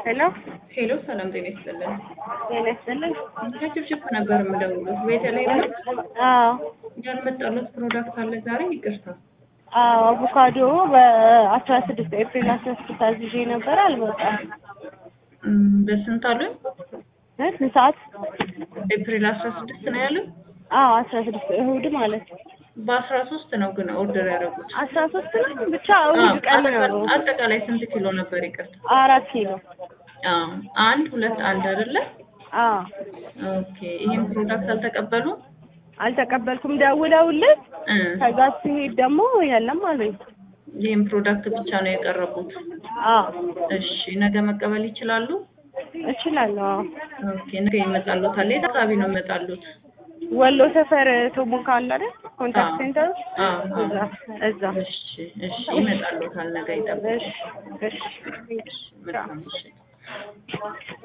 ሄሎ ሄሎ ሰላም ጤና ይስጥልን። ጤና ይስጥልኝ። ከችፕችፕ ነበር የምደውሉት። በተለይ ነው አዎ ያልመጣሉት ፕሮዳክት አለ ዛሬ። ይቅርታ አዎ አቮካዶ በአስራ ስድስት ኤፕሪል አስራ ስድስት አዝዤ ነበር አልመጣም። እም፣ በስንት አሉኝ? እ ስንት ሰዓት? ኤፕሪል አስራ ስድስት ነው ያሉት። አዎ አስራ ስድስት እሁድ ማለት ነው። በአስራ ሶስት ነው ግን ኦርደር ያደረጉት። አስራ ሶስት ነው ብቻ እሁድ ቀን ነው። አጠቃላይ ስንት ኪሎ ነበር? ይቅርታ አራት ኪሎ አዎ፣ አንድ ሁለት አንድ አይደለ? አዎ ኦኬ። ይሄን ፕሮዳክት አልተቀበሉ አልተቀበልኩም። ደውለውልን እ ከዛ ሲሄድ ደግሞ የለም አሉኝ። ይሄን ፕሮዳክት ብቻ ነው የቀረቡት። አዎ እሺ፣ ነገ መቀበል ይችላሉ? እችላለሁ። አዎ ኦኬ፣ ነገ ይመጣሉታል። የት አካባቢ ነው ይመጣሉት? ወሎ ሰፈር ቶሞካ አለ አይደል? ኮንታክት አዎ። ሴንተር አዎ፣ አዎ። እዛ እዛ። እሺ፣ እሺ፣ ይመጣሉታል። ነገ ይጠብቁ። እሺ እሺ መልካም ምሽት።